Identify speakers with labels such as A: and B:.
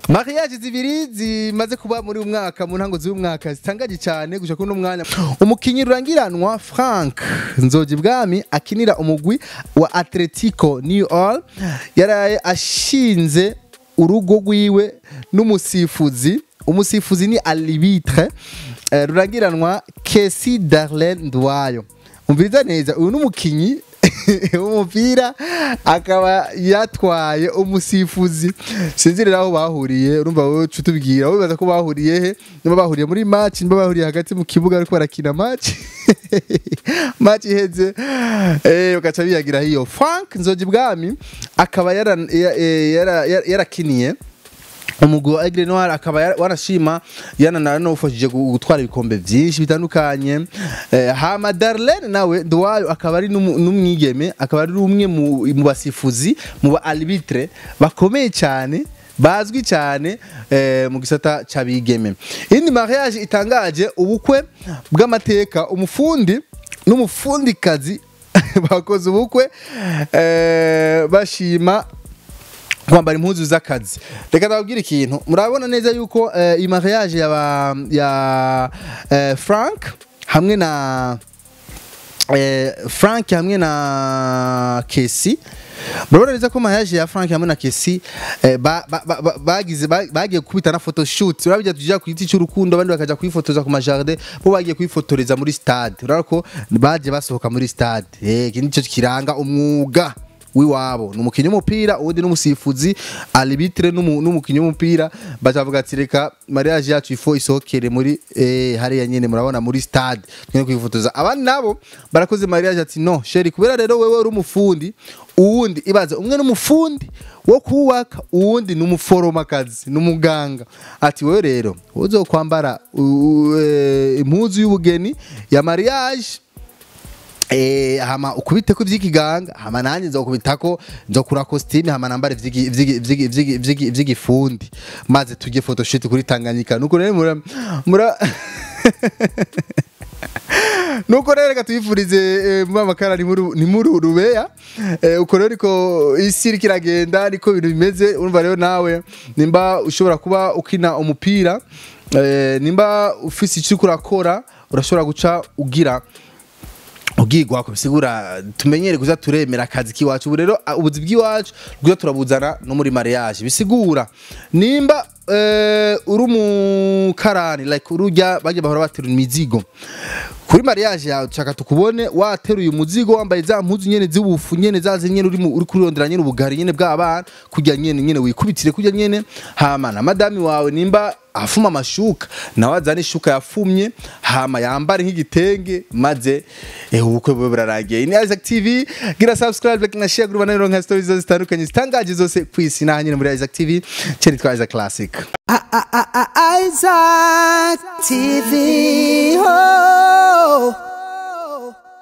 A: mariage zibiri zimaze kuba muri uyu mwaka mu ntango z'uyu mwaka zitangaje cyane gushaka kuno mwanya umukinyi rurangiranwa Frank Nzoji Bwami akinira umugwi wa Atletico New All yaraye ashinze urugo rwiwe n'umusifuzi umusifuzi ni Alibitre eh, rurangiranwa Kesi Darlene Ndwayo umviriza neza uyu n'umukinyi umupira akaba yatwaye umusifuzi sinzi rero aho bahuriye urumva wowe uca utubwira wowe bibaza ko bahuriye he niba bahuriye muri match niba bahuriye hagati mu kibuga ariko barakina match match iheze eh bagaca biyagira hiyo Frank Nzoji Bwami akaba yara- ya- eh, yara- yara- yarakiniye umugwi wa Aigle Noir akaba yara- warashima yanana n'ufashije gutwara ibikombe byinshi bitandukanye eh, hama Darlene nawe Ndwayo akaba ari n'umu- n'umwigeme akaba ari umwe mu mu basifuzi mu ba arbitre bakomeye cyane bazwi cyane eh, mu gisata c'abigeme indi mariage itangaje ubukwe bw'amateka umufundi n'umufundikazi bakoze ubukwe eh, bashima kwambara impuzu z'akazi reka ndababwire ikintu murabona neza yuko eh, iyi mariage yaba ya eh, Frank hamwe na eh, Frank hamwe na Kesi murabona neza ko mariage ya Frank hamwe na Kesi eh, ba- ba- ba- ba- bagize ba- bagiye kubita na photoshoot urabijya tujya ku giti cy'urukundo abandi bakaja kwifotoza ku majardin bo bagiye kwifotoreza muri stade urabona ko baje basohoka muri stade eh iki nicyo kiranga umwuga wiwabo ni umukinnyi w'umupira uwundi n'umusifuzi arbitre n'umu- n'umukinnyi w'umupira bacavuga ati reka mariage yacu ifo isohokere muri eh, hariya nyene murabona muri stade twene kwifotoza abandi nabo barakoze mariage ati no sheri kubera rero wewe uri umufundi uwundi ibaza umwe n'umufundi wo kubaka uwundi n'umuforomakazi n'umuganga ati wewe rero uzokwambara u- eh, impuzu y'ubugeni ya mariage Eh, hama ukubite ko ivy'ikiganga hama nanjye nzokubitako nzokura costume hama nambare ivy'igi- ivy'igi- ivy'igi- ivy'igi- ivy'igi- ivy'igifundi maze tujye photoshoot kuri Tanganyika nuko rero mura mura nuko rero reka tuyifurize eh, mu makara ni muri ni muri rubeya eh, uko rero ariko isi iriko iragenda niko ibintu bimeze urumva rero nawe nimba ushobora kuba ukina umupira eh, nimba ufise icyo uriko urakora urashobora guca ugira ubwigwa ko bisigura tumenyere kuza turemera akazi k'iwacu ubu rero a- ubuzi bw'iwacu bwiza turabuzana no muri mariage bisigura nimba eh, uri umukarani like urujya bajya bahora baterura imizigo kuri mariage yawe dushaka tukubone wateruye umuzigo wambaye za mpuzu nyene z'ubufu nyene za zindi nyene uri mu- uri kurondera nyene ubugari nyene bw'abana kujya nyene nyene wikubitire kujya nyene hama na madami wawe nimba afuma amashuka nawe azana ishuka yafumye hama yambare nk'igitenge maze eh, ubukwe bube burarangiye ini Isaac TV gira subscribe like na share group na nka stories zose zitandukanye zitangaje zose ku isi naha nyene muri Isaac TV cyari twa Isaac Classic
B: Isaac TV. Oh.